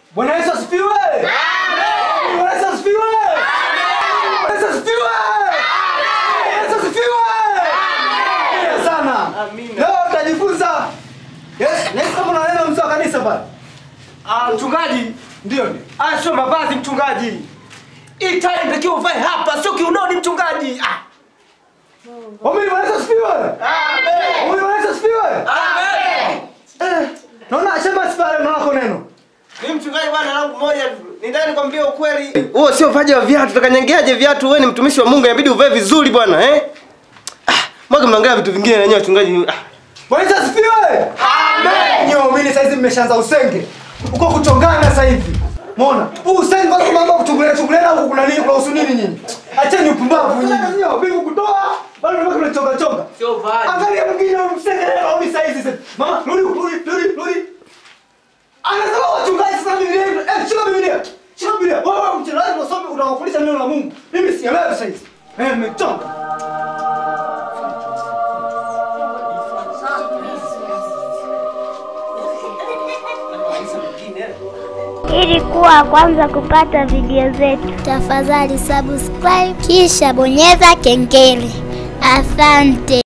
Bwana Yesu asifiwe. Amen. Bwana Yesu asifiwe. Amen. Bwana Yesu asifiwe. Amen. Yesu asifiwe. Amen. Sana. Amina. Leo tutajifunza. Yes, yes kama na neno mzee wa kanisa pale. Ah, mchungaji, Ndio ndio. ah, sio mavazi mchungaji. Hii tai inatakiwa uvae hapa, sio kiunoni mchungaji. Ah. Omini Bwana Yesu asifiwe. Amen. Omini Bwana Yesu asifiwe. Amen. Eh, naona sema sipale naona kwa neno. Mimi mchungaji bwana langu moja tu. Nitaka nikwambie ukweli. Wewe sio vaji wa viatu, utakanyangeaje viatu? Wewe ni mtumishi wa Mungu, inabidi uvae vizuri bwana, eh? Ah, mwaga mnaangalia vitu vingine na nyewe wachungaji. Ah. Bwana Yesu asifiwe. Amen. Nyo mimi saizi mmeshaanza usenge. Uko kuchongana sasa hivi. Muona? Huu usenge kwa mambo kuchungulia chungulia huko kuna nini kuhusu nini nyinyi? Acheni upumbavu nyinyi. Nyo vipi kutoa? Bado unataka kunachonga chonga. Sio vaji. Angalia mwingine msenge leo au saizi sasa. Mama, rudi rudi rudi rudi. Anasema wachungaji sasa Biblia. Eh, shika Biblia. Shika Biblia. Wewe mchungaji unasoma unawafundisha neno la Mungu. Mimi sielewi saizi. Eh, mmechonga. Ili kuwa wa kwanza kupata video zetu, tafadhali subscribe kisha bonyeza kengele. Asante.